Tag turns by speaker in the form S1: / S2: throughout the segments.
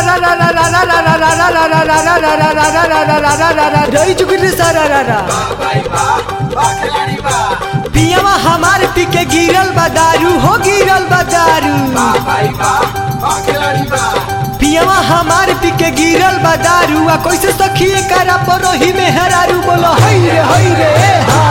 S1: रही चुकी रे सारा रा रा पियावा हमार पी के गिरल बा दारू हो गिरल बा दारू पियावा हमार पी के गिरल बा दारू आ कैसे सखिए करा परोही में हरारू बोलो हई रे हई रे हा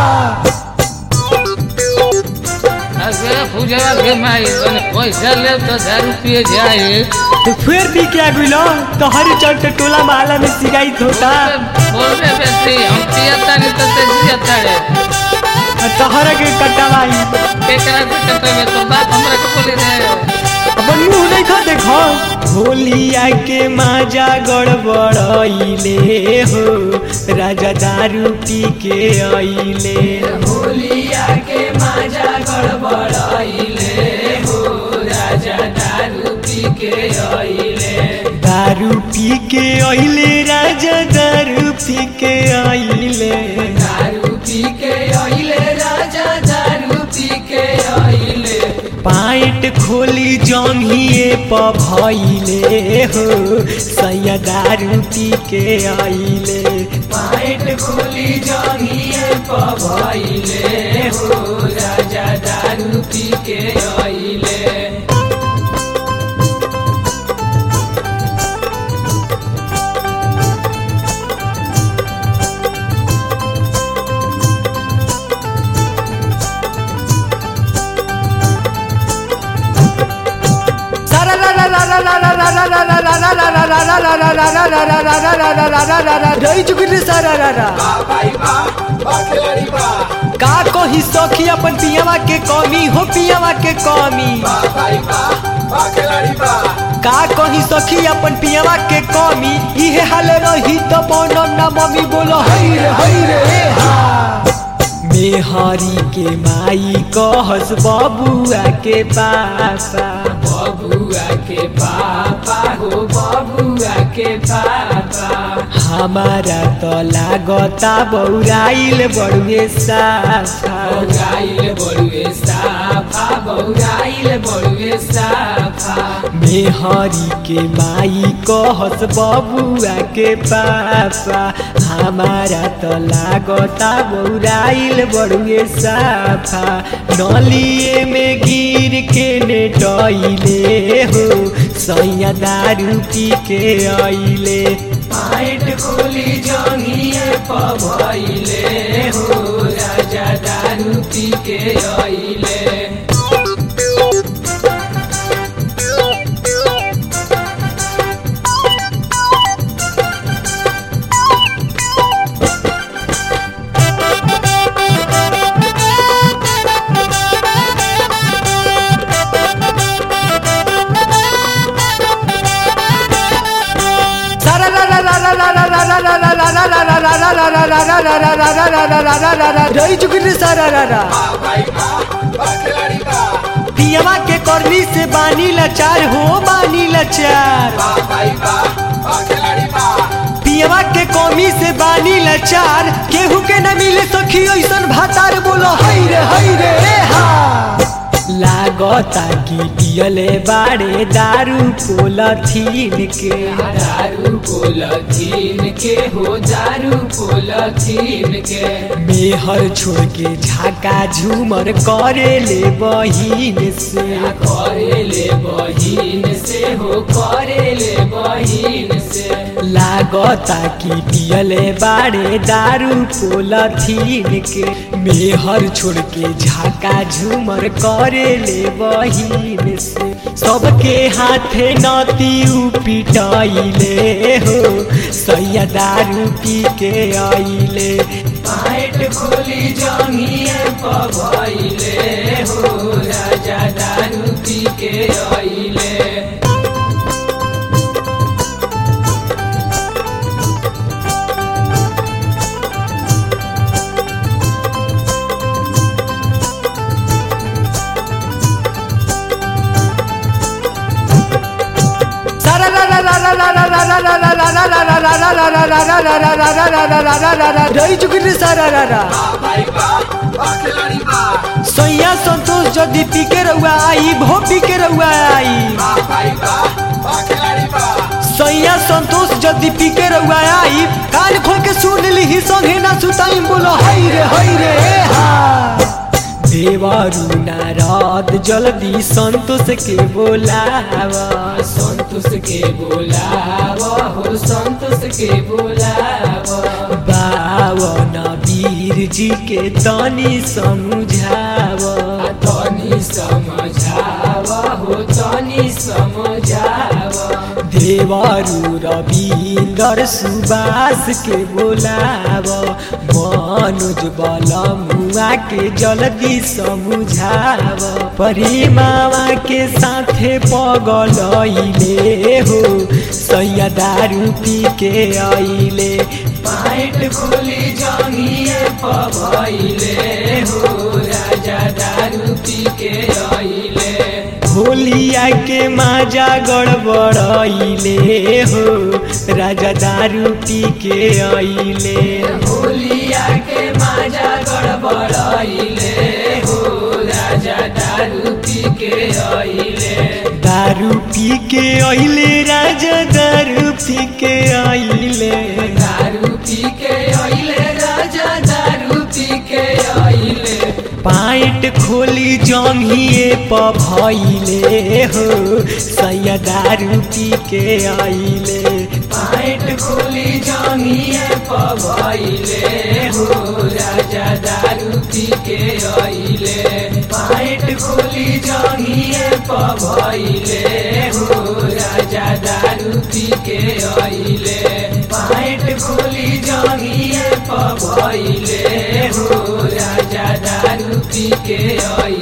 S2: अगे पूजा के माई तने पैसा ले तो दारू पिए जाए
S1: तो फिर पी के आ गइलो तो हरी चट टोला माला में सिगाई होता
S2: बोल रे बेटी हम पियता नहीं तो ते जियता रे
S1: तहरा के कटावाई
S2: केकरा के कटे में तो बात हमरा के बोली रे
S1: अपन मुंह नहीं खा देखो होलिया के माजा गड़बड़ाइले हो राजा दारू पी के आइले होलिया के माजा गड़बड़ाइले हो राजा दारू पी के आइले दारू पी के आइले राजा दारू पी के आइले दारू पी के आइले राजा दारू पी के आइले पाइट खोली जंघिए प भइले हो सैया दारू पी के आइले पाइट खोली जंघिए प भइले हो राजा दारू पी के आइले रही चुकी रे सारा रा रा का कही सखी अपन पियावा के कमी हो पियावा के कमी का कही सखी अपन पियावा के कमी इहे हाल रही तो बनम ना मम्मी बोलो हई रे हई रे हा मेहरी के माई कहस बबुआ के पापा बबुआ के पापा हो बबुआ के पापा हमारा तो लागता बौराइल बड़ुए साफा बौराइल बड़ुए साफा बौराइल बड़ुए साफा मेहरी के माई कहस बबुआ के पापा हमारा तो लागता बौराइल बड़ुए साफा नलिए में गिर के नेटैले हो सैया दारू पी के आइले पाइट खोली जंगिए पभइले हो राजा दारू पी के आइले रही चुकी रे सारा रा रा पियवा के करनी से बानी लाचार हो बानी लाचार पियवा के कमी से बानी लाचार केहू के न मिले सखी ऐसन भातार बोलो हई रे हई रे हा लागता कि पियले बाड़े दारू पोलथीन के दारू पोलथीन के हो दारू पोलथीन के मेहर छोड़ के झाका झूमर करे ले बहिन से करे ले बहिन से हो करे ले बहिन से लागता कि पियले बाड़े दारू पोलथीन के मेहर छोड़ के झाका झूमर करे ले बहिन से सबके हाथे नती पिटाइले हो सैया दारू पी के आइले पाइट खोली जंगिए पभइले हो राजा दारू पी के आइले रही चुकी रे सारा रा रा सैया संतोष जदि पी के रहुआ आई भो पी के रहुआ आई यदि पी के रउआ आई कान खोल के सुन ली संगे ना सुताई बोलो हई रे हई रे ए हा देवरु नारद जल्दी संतोष के बोलाव
S3: संतोष के बोलाव हो संतोष के बोलाव
S1: बावन वीर जी के तनी समझाव
S3: तनी समझाव हो तनी समझाव
S1: देवरु रविंदर सुबास के बोलाव मनोज बल मुआ के जल्दी समझाव परिमावा के साथे पगलैले हो सैया दारू पी के अइले
S3: पाइट खोली जंगिए पभइले हो राजा दारू पी के अइले
S1: होलिया के माजा गड़बड़ैले हो राजा दारू पी के अइले
S3: होलिया के माजा गड़बड़ाइले हो राजा दारू पी के अइले
S1: दारू पी के अइले राजा दारू पी के अइले
S3: दारू पी के अइले राजा दारू पी के अइले
S1: पाइट खोली जंघिए पभइले हो सैया दारू पी के अइले
S3: पाइट खोली जंगिए पभइले हो राजा दारू पी के अइले पाइट खोली जंगिए पभइले हो राजा दारू पी के अइले पाइट खोली जंगिए पभइले हो राजा दारू पी के अइले